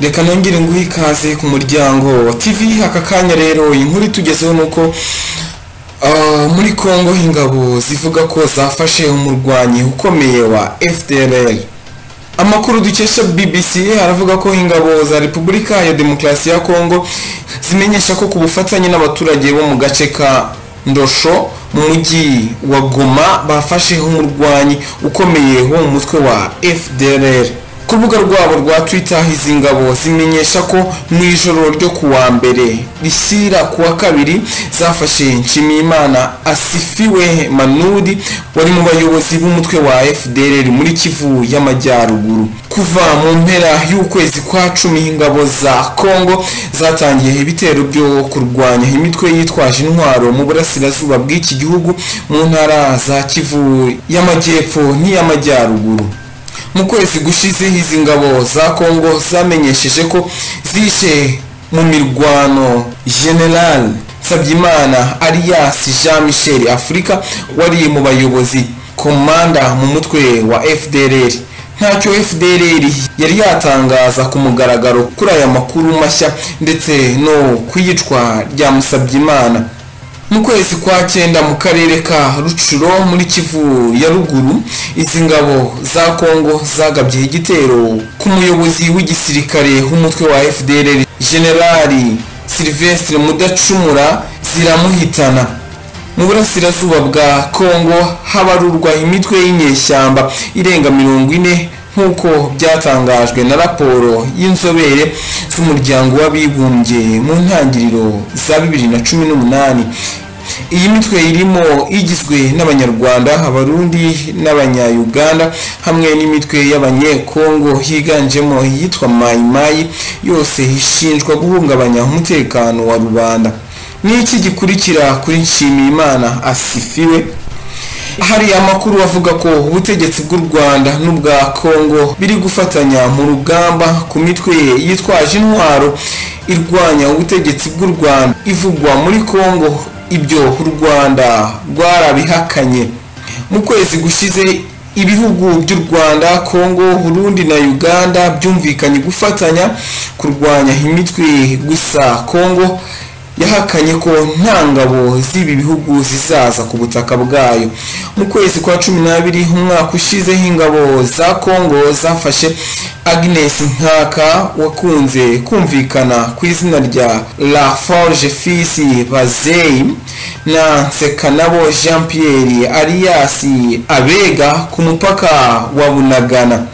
reka nongere nguhe ikaze ku muryango wa tv aka kanya rero inkuru itugezeho ni uko ah, muri congo ingabo zivuga ko zafashe umurwanyi ukomeye wa fdrl amakuru dukesha bbc aravuga ko ingabo za repubulika ya demokarasi ya kongo zimenyesha ko ku bufatanye n'abaturage bo mu gace ka ndosho mu mujyi wa goma bafasheho umurwanyi ukomeye wo mu mutwe wa fdrr ku rubuga rwabo rwa twitter izi ngabo zimenyesha ko mu ijoro ryo ku wa mbere rishyira ku wa kabiri zafashe nshimiyimana asifiwe manudi wari mu bayobozi b'umutwe wa fdrr muri kivu y'amajyaruguru kuva mu mpera y'ukwezi kwa cumi ingabo za kongo zatangiye ibitero byo kurwanya imitwe yitwaje intwaro mu burasirazuba bw'iki gihugu mu ntara za kivu y'amajyepfo n'iy'amajyaruguru mu kwezi gushize izi ngabo za kongo zamenyesheje ko zishe mu mirwano general nsabyimana alias jean michel afurika wari mu bayobozi komanda mu mutwe wa fdrr ntacyo fdrr yari yatangaza ku mugaragaro kuri aya makuru mashya ndetse no kuyicwa rya musabyimana mu kwezi kwa cyenda mu karere ka rucuro muri kivu ya ruguru izi ngabo za kongo zagabye igitero ku muyobozi w'igisirikare w'umutwe wa fdr generali silvestre mudacumura ziramuhitana mu burasirazuba bwa kongo habarurwa imitwe y'inyeshyamba irenga mirongo ine nk'uko byatangajwe na raporo y'inzobere z'umuryango w'abibumbye mu ntangiriro za bibiri na cumi n'umunani iyi mitwe irimo igizwe n'abanyarwanda abarundi n'abanyayuganda hamwe n'imitwe y'abanyekongo higanjemo iyitwa mayimayi yose ishinjwa guhungabanya umutekano wa rubanda n'iki gikurikira kuri nshimiyimana asifiwe hari amakuru avuga ko ubutegetsi bw'u rwanda n'ubwa kongo biri gufatanya mu rugamba ku mitwe yitwaje intwaro irwanya ubutegetsi bw'u rwanda ivugwa muri kongo ibyo u rwanda rwarabihakanye mu kwezi gushize ibihugu by'u rwanda kongo burundi na uganda byumvikanye gufatanya kurwanya imitwe gusa kongo yahakanye ko nta ngabo z'ibi bihugu zizaza ku butaka bwayo mu kwezi kwa cumi n'abiri umwaka ushizeho ingabo za kongo zafashe agnes nkaka wakunze kumvikana ku izina rya la forge fisi bazeyi na nsekanabo jean pierre arias abega ku mupaka wa bunagana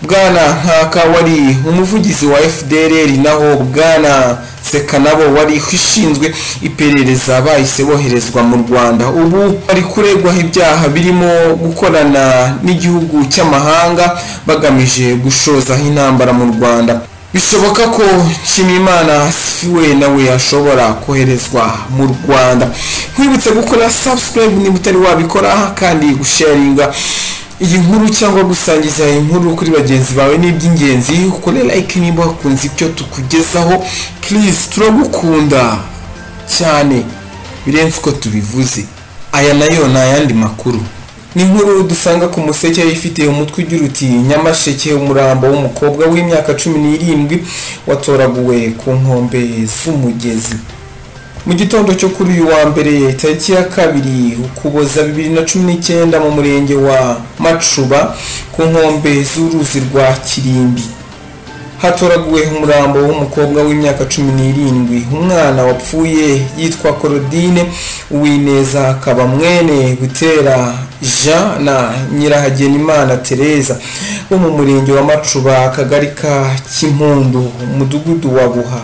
bwana nkaka wari umuvugizi wa fdrr naho bwana sekanabo wari ushinzwe iperereza bahise boherezwa mu rwanda ubu bari kuregwaho ibyaha birimo gukorana n'igihugu cy'amahanga bagamije gushozaho intambara mu rwanda bishoboka ko nshimiyimana siwe nawe ashobora koherezwa mu rwanda nkwibutse gukora subscribe niba utari wabikora kandi gusharinga iyi nkuru cyangwa gusangiza iyi nkuru kuri bagenzi bawe ni iby'ingenzi ukore like niba wakunze ibyo tukugezaho please turagukunda cyane birenze uko tubivuze aya nayo ni ayandi makuru ni inkuru dusanga ku museke ifite umutwe ugira uti nyamasheke umurambo w'umukobwa w'imyaka cumi n'irindwi watoraguwe ku nkombe z'umugezi mu gitondo cyo kuri uyu wa mbere tariki ya kabiri ukuboza bibiri na cumi n'icyenda mu murenge wa macuba ku nkombe z'uruzi rwa kirimbi hatoraguwe umurambo w'umukobwa w'imyaka cumi n'irindwi umwana wapfuye yitwa korodine uwineza akaba mwene butera jean na nyirahagenimana tereza wo mu murenge wa macuba akagari ka kimpundu umudugudu wa buha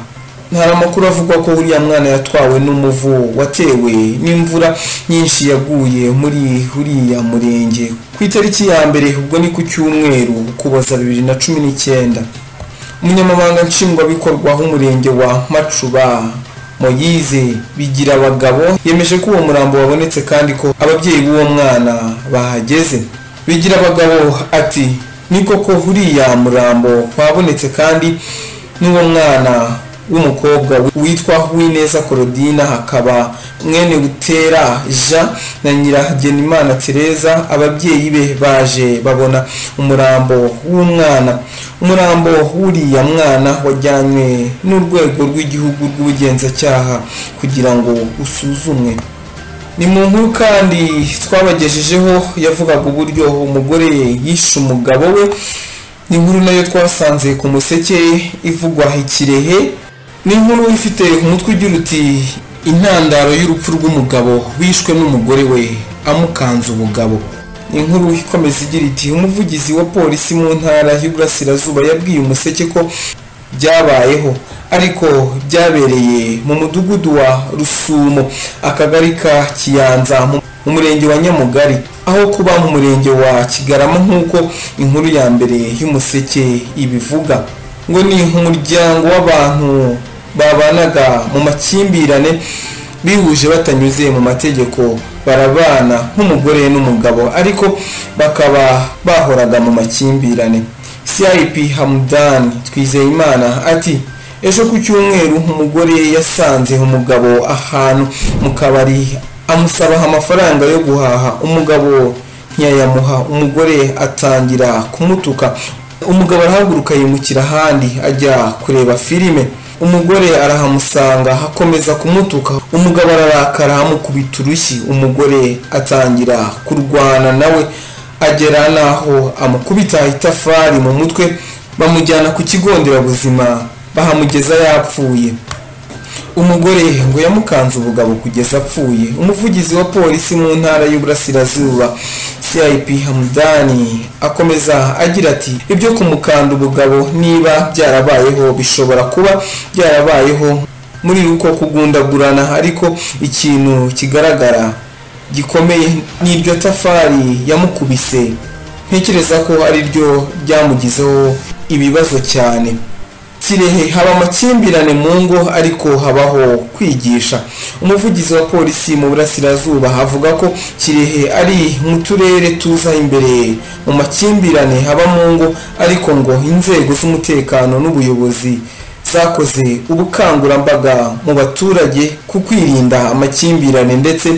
hari amakuru avuga ko uriya mwana yatwawe n'umuvu watewe n'imvura nyinshi yaguye muri uriya murenge ku itariki ya mbere ubwo ni ku cyumweru kuboza bibiri na cumi n'icyenda umunyamabanga nshingwabikorwa w'umurenge wa macuba moyize bigira abagabo yemeje ko uwo murambo wabonetse kandi ko ababyeyi b'uwo mwana bahageze bigira abagabo ati ni koko uriya murambo wabonetse kandi n'uwo mwana w'umukobwa witwa Uwineza Korodina hakaba mwene Butera Jean na Nyiragenimana Tereza ababyeyi be baje babona umurambo w'umwana umurambo w'uriya mwana wajyanywe n'urwego rw'igihugu rw'ubugenzacyaha kugira ngo usuzumwe ni mu nkuru kandi twabagejejeho yavugaga uburyo umugore yishe umugabo we ni inkuru nayo twasanze ku museke ivugwa ikirehe ni inkuru ifite umutwe ugira uti intandaro y'urupfu rw'umugabo wishwe n'umugore we amukanze ubugabo inkuru ikomeza igira iti umuvugizi wa polisi mu ntara y'uburasirazuba yabwiye umuseke ko byabayeho ariko byabereye mu mudugudu wa rusumo akagari ka kiyanza mu murenge wa nyamugari aho kuba mu murenge wa kigarama nk'uko inkuru ya mbere y'umuseke ibivuga ngo ni umuryango w'abantu babanaga mu makimbirane bihuje batanyuze mu mategeko barabana nk'umugore n'umugabo ariko bakaba bahoraga mu makimbirane cip hamudani twizeyimana ati ejo ku cyumweru umugore yasanze umugabo ahantu mu kabari amusabaha amafaranga yo guhaha umugabo ntiyayamuha umugore atangira kumutuka umugabo arahaguruka yimukira ahandi ajya kureba filime umugore arahamusanga akomeza kumutuka umugabo ararakara amukubita urushyi umugore atangira kurwana nawe agera n'aho amukubita itafari mu mutwe bamujyana ku kigo nderabuzima bahamugeza yapfuye umugore ngo yamukanze ubugabo kugeza apfuye umuvugizi wa polisi mu ntara y'uburasirazuba cip hamudani akomeza agira ati ibyo kumukanda ubugabo niba byarabayeho bishobora kuba byarabayeho muri uko kugundagurana ariko ikintu kigaragara gikomeye ni iryo tafari yamukubise ntekereza ko ari ryo byamugizeho ibibazo cyane kirehe haba amakimbirane mu ngo ariko habaho kwigisha umuvugizi wa polisi mu burasirazuba avuga ko kirehe ari mu turere tuza imbere mu makimbirane haba mu ngo ariko ngo inzego z'umutekano n'ubuyobozi zakoze ubukangurambaga mu baturage ku kwirinda amakimbirane ndetse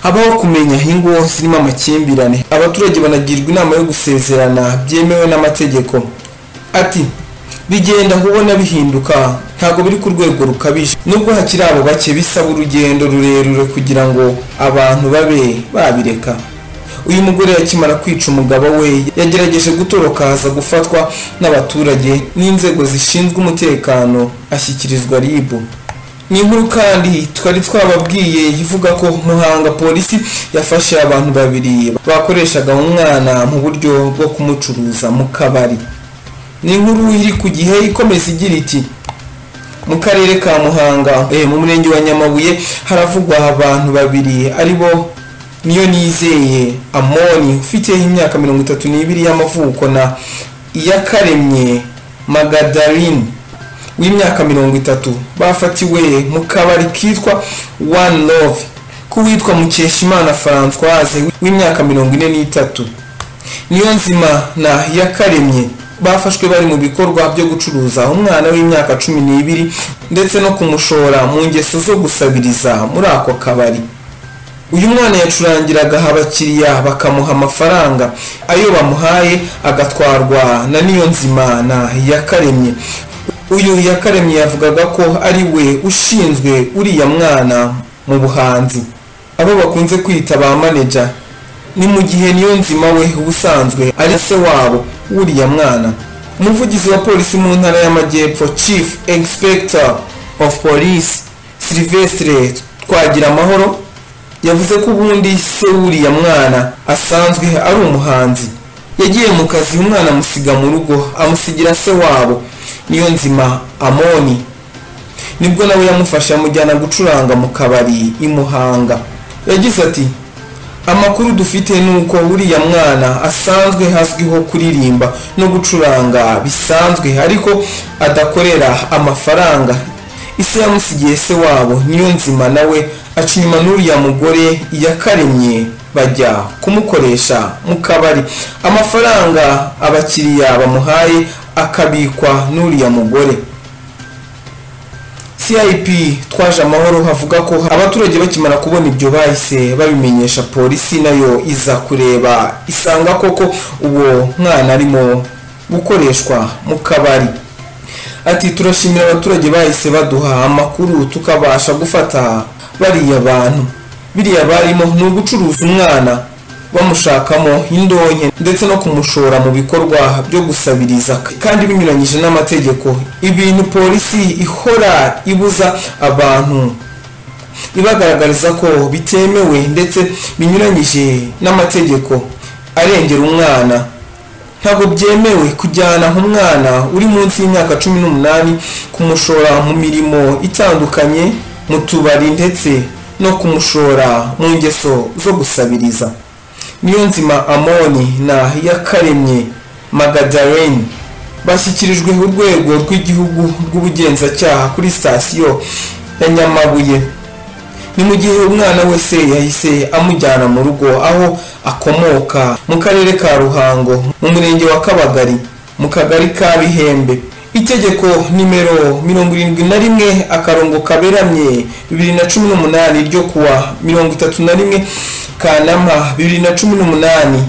habaho kumenya ingo zirimo amakimbirane abaturage banagirwa inama yo gusezerana byemewe n'amategeko ati bigenda ubona bihinduka ntabwo biri ku rwego rukabije nubwo hakiri abo bake bisaba urugendo rurerure kugira ngo abantu babe babireka uyu mugore yakimara kwica umugabo we yagerageje gutoroka aza gufatwa n'abaturage n'inzego zishinzwe umutekano ashyikirizwa ribu ni inkuru kandi twari twababwiye ivuga ko muhanga polisi yafashe abantu babiri bakoreshaga umwana mu buryo bwo kumucuruza mu kabari ni inkuru iri ku gihe ikomeza igira iti mu karere ka muhanga mu murenge wa nyamabuye haravugwa abantu babiri aribo niyo nizeye amoni ufite imyaka mirongo itatu n'ibiri y'amavuko na iyakaremye magadaline w'imyaka mirongo itatu bafatiwe mu kabari kitwa one love k'uwitwa mukeshimana francoise w'imyaka mirongo ine n'itatu niyo nzima na iyakaremye bafashwe bari mu bikorwa byo gucuruza umwana w'imyaka cumi n'ibiri ndetse no kumushora mu ngeso zo gusabiriza muri ako kabari uyu mwana yacurangiraga abakiriya bakamuha amafaranga ayo bamuhaye agatwarwa na niyo nzimana yakaremye uyu yakaremye yavugaga ko ari we ushinzwe uriya mwana mu buhanzi abo bakunze kwita ba maneja ni mu gihe niyo nzima we ubusanzwe ari se wabo wuriya mwana umuvugizi wa polisi mu ntara y'amajyepfo chief inspector of police sylvestre twagira amahoro yavuze ko ubundi se wuriya mwana asanzwe ari umuhanzi yagiye mu kazi umwana amusiga mu rugo amusigira se wabo niyo nzima amoni nibwo nawe yamufashe amujyana gucuranga mu kabari imuhanga yagize ati amakuru dufite ni uko uriya mwana asanzwe azwiho kuririmba no gucuranga bisanzwe ariko adakorera amafaranga isi yamusigiye se wabo niyo nzima nawe aca inyuma n'uriya mugore yakaremye bajya kumukoresha mu kabari amafaranga abakiriya bamuhaye akabikwa n'uriya mugore cip twaje amahoro havuga ko abaturage bakimara kubona ibyo bahise babimenyesha polisi nayo iza kureba isanga koko uwo mwana arimo gukoreshwa mu kabari ati turashimira abaturage bahise baduha amakuru tukabasha gufata bariya bantu biriya barimo ni ugucuruza umwana bamushakamo indonke ndetse no kumushora mu bikorwa byo gusabiriza kandi binyuranyije n'amategeko ibintu polisi ihora ibuza abantu ibagaragariza ko bitemewe ndetse binyuranyije n'amategeko arengera umwana ntabwo byemewe kujyana nk'umwana uri munsi y'imyaka cumi n'umunani kumushora mu mirimo itandukanye mu tubari ndetse no kumushora mu ngeso zo gusabiriza niyonzima amoni na yakaremye magadareni bashyikirijwe urwego rw'igihugu rw'ubugenzacyaha kuri sitasiyo ya nyamabuye ni mu gihe umwana wese yahise amujyana mu rugo aho akomoka mu karere ka ruhango mu murenge wa kabagari mu kagari ka bihembe itegeko nimero mirongo irindwi na rimwe akarongo kaberamye bibiri na cumi n'umunani ryo kuwa mirongo itatu na rimwe kanama bibiri na cumi n'umunani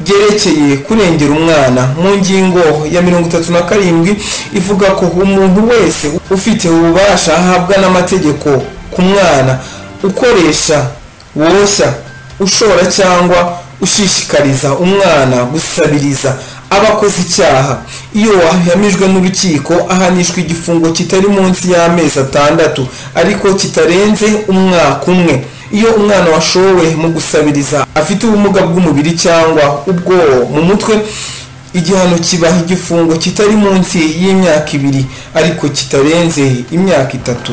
byerekeye kurengera umwana mu ngingo ya mirongo itatu na karindwi ivuga ko umuntu wese ufite ububasha ahabwa n'amategeko ku mwana ukoresha woshya ushora cyangwa ushishikariza umwana gusabiriza aba akoze icyaha iyo wahamijwe n'urukiko ahanishwa igifungo kitari munsi y'amezi atandatu ariko kitarenze umwaka umwe iyo umwana washowe mu gusabiriza afite ubumuga bw'umubiri cyangwa ubwo mu mutwe igihano kiba igifungo kitari munsi y'imyaka ibiri ariko kitarenze imyaka itatu